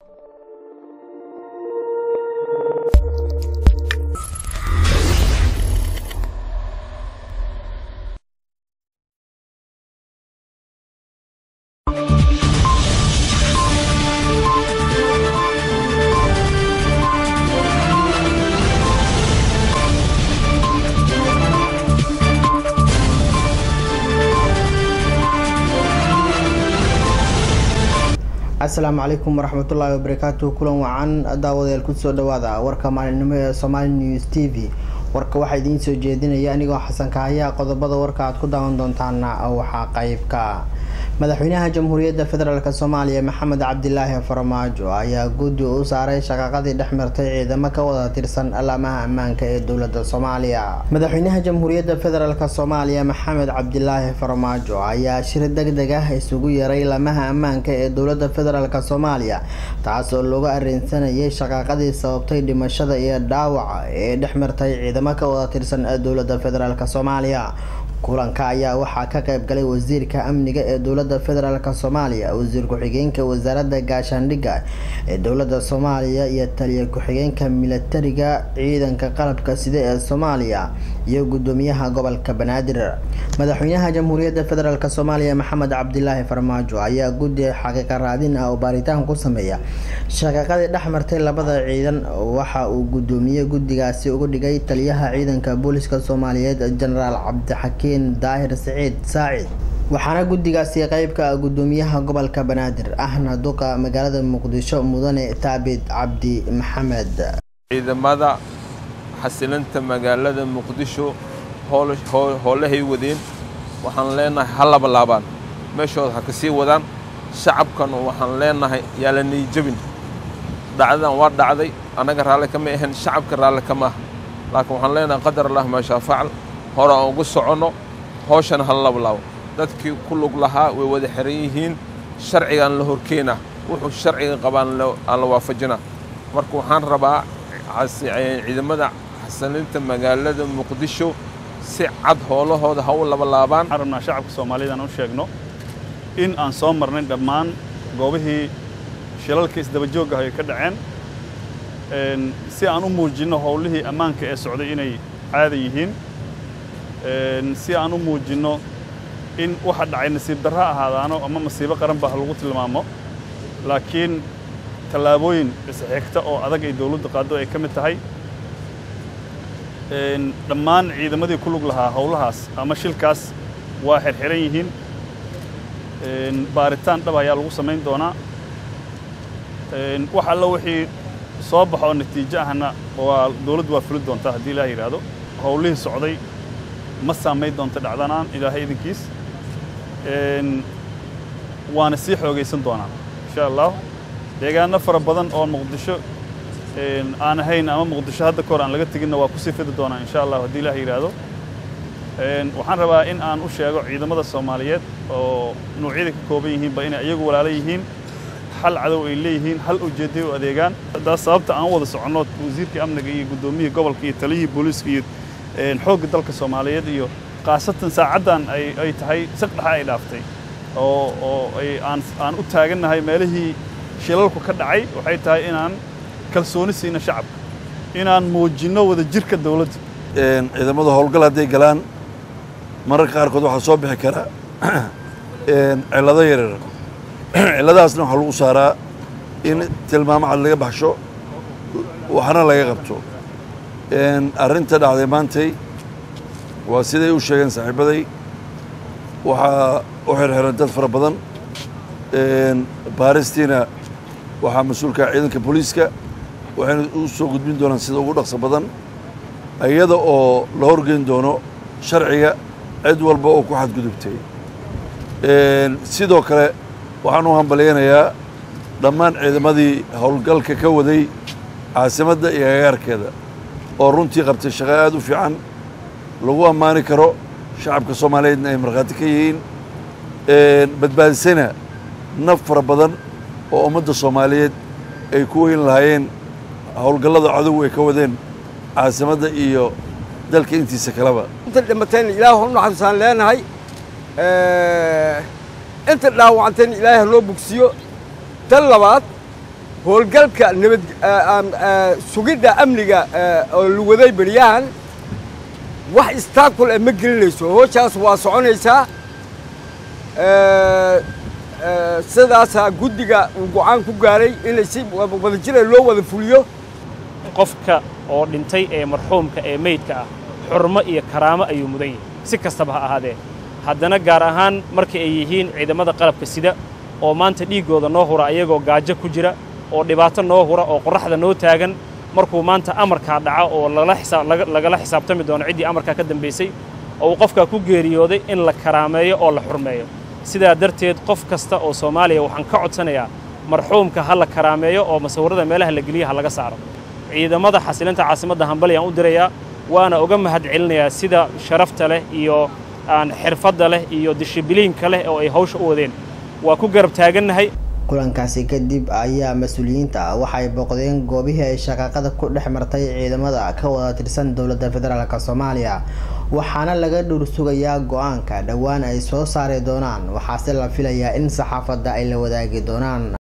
asalaamu calaykum waraxmatullaahi wabarakaatu kulan wacan daawadayaal kusoo dhawaada warka maalinimo ee somaali news t v warka waxaa idiin soo jeedinaya anigoo xasan kahaya qodobada warka aad ku daawan doontaana waxaa qeybka madaxweynaha jamhuuriyadda federaalk soomaaliya maxamed cabdilaahi farmaajo ayaa guddi u saaray shaqaqadii dhex martay ciidamo ka wada tirsan alaamaha ammaanka ee dowlada soomaaliya madaxweynaha jamhuuriyadda federaalk soomaaliya maxamed cabdilaahi farmaajo ayaa shir deg deg ah isugu yeeray lamaha ammaanka ee dowlada federaalk soomaaliya taas oo looga areensanayay shaqaaqadii sababtay dhimashada iyo dhaawaca ee dhex martay ciidamo ka wada tirsan dowlada federaalk soomaaliya kulanka ayaa waxaa ka qayb galay wasiirka amniga ee dowlada federaalk soomaaliya wasiir ku-xigeenka wasaaradda gaashaandhigga ee dowlada soomaaliya iyo taliya ku-xigeenka milatariga ciidanka qalabka sida ee soomaaliya iyo gudoomiyaha gobolka banaadir madaxweynaha jamhuuriyadda federaalk soomaaliya maxamed cabdilaahi farmaajo ayaa guddi xaqiiqa raadin ah oo baaritaan ku sameeya shaqaqadii dhex martay labada ciidan waxa uu gudoomiye guddigaasi uga dhigay taliyaha ciidanka booliska soomaaliyeed jenaraal cabdixakiin daahir saciid saacid waxaana guddigaasi qeybka gudoomiyaha gobolka banaadir ahna duqa magaalada muqdisho mudane taabid cabdi maxamed ciidamada xasilinta magaalada muqdisho howlahay wadeen waxaan leenahay ha laba laabaan meeshooda ha ka sii wadaan shacabkan waxaan leenahay yaa la niijabin dhacdadan waa dhacday annaga raalli kama ahayn shacabka raalli kama aha laakiin waxaan leenahay qadar allah maashaa facal hore aan ugu soconno hooshana ha laba laabo dadkii ku lug lahaa way wada xiran yihiin sharcigaan la horkeenaa wuxuu sharciga qabaan aan la waafajinaa marka waxaan rabaa ciidamada xasilinta magaalada muqdisho si cad howlahooda ha u labalaabaan waxaan rabnaa shacabka soomaalida aan u sheegno in aan soo marnay dhammaan goobihii shilalka isdabajoog ah ay ka dhaceen si aan u muujinno howlihii ammaanka ee socday inay caada yihiin si aan u muujinno in waxa dhacay nasiib darro ahaadaano ama masiibo qaran ba ha lagu tilmaamo laakiin tallaabooyin isxigta oo adag ay dawladdu qaaddo ay ka mid tahay dhammaan ciidamadii ku lug lahaa howlahaas ama shilkaas waa xirxiran yihiin baaritaan dhab ayaa lagu samayn doonaa wax allo wixii soo baxo oo natiijo ahna waa dawladdu waa fuli doontaa haddii ilaah yidhaahdo howlihii socday ma saamayn doonto dhacdanaan ilaahay idinkiis waana sii xoogaysan doonaa insha allah deegaano fara badan oo muqdisho aan ahayn ama muqdisho hadda kahor aan laga teginna waa ku sii fidi doonaa insha allah haddii ilaah yidhaahdo waxaan rabaa in aan u sheego ciidamada soomaaliyeed oo nuucyada ka kooban yihiinba inay iyagu walaalo yihiin hal cadow ay leeyihiin hal ujeedday u adeegaan taas sababta aan wada soconno wasiirka amniga iyo guddoomiyihii gobolka iyo taliyihii booliiska iyo xoogga dalka soomaaliyeed iyo khaasatan saacaddan ay tahay saqdhaxa ay dhaaftay oo oo ay aan aan u taagannahay meelihii shilalku ka dhacay waxay tahay inaan kalsooni siino shacabka inaan muujinno wada jirka dawladda ciidamada howlgal hadday galaan mararka qaarkood waxaa soo bixi kara cillado yaryar cilladahaasna waxaa lagu saaraa in tilmaamo cad laga baxsho waxna laga qabto arrinta dhacday maantay waa siday u sheegeen saaxiibaday waxaa u xirxiran dad fara badan baaristiina waxaa mas-uulka ciidanka booliiska waxayna u soo gudbin doonaan sida ugu dhaqso badan iyada oo la horgeyn doono sharciga cid walba oo ku xadgudubtay sidoo kale waxaan u hambalyaynayaa dhammaan ciidamadii howlgalka ka waday caasimadda iyo agagaarkeeda oo runtii qabtay shaqo aad u fiican lagu ammaani karo shacabka soomaaliyeedna ay markhaati ka yihiin badbaadisana naf fara badan oo ummadda soomaaliyeed ay ku weyn lahaayeen howlgallada cadow ay ka wadeen caasimadda iyo dalka intiisa kaleba inta dhimateen ilaahu u naxariisaan leenahay inta dhaawacantayna ilaahay ha loo bogsiyo tan labaad howlgalka nabad sugidda amniga oo la waday beryahan wax istaakul eh ma gelinayso hooshaas waa soconaysaa sidaasaa guddiga uu go-aan ku gaaray inay si wadajira loo wada fuliyo qofka oo dhintay ee marxuumka ee meydka ah xurmo iyo karaamo ayuu mudan yahay si kastaba ha ahaadee haddana gaar ahaan marka ay yihiin ciidamada qalabka sida oo maanta dhiiggooda noo hura ayagoo gaajo ku jira oo dhibaato noo hura oo qorraxda noo taagan markuu maanta amarkaa dhaca oo lagala xisaabtami doono ciddii amarkaa ka dambaysay oo uu qofkaa ku geeriyooday in la karaameeyo oo la xurmeeyo sidaa darteed qof kasta oo soomaaliya waxaan ka codsanayaa marxuumka ha la karaameeyo oo masawirrada meelaha la geliya ha laga saaro ciidamada xasilinta caasimadda hambalyaan u dirayaa waana uga mahad celinayaa sida sharafta leh iyo aan xirfadda leh iyo dishibiliinka leh oo ay hawsha u wadeen waa ku garab taagannahay kulankaasi kadib ayaa mas-uuliyiinta waxay booqdeen goobihii ay shaqaaqada ku dhex martay ciidamada ka wada tirsan dowladda federaalk soomaaliya waxaana laga dhowr sugayaa go-aanka dhowaan ay soo saari doonaan waxaase la filayaa in saxaafadda ay la wadaagi doonaan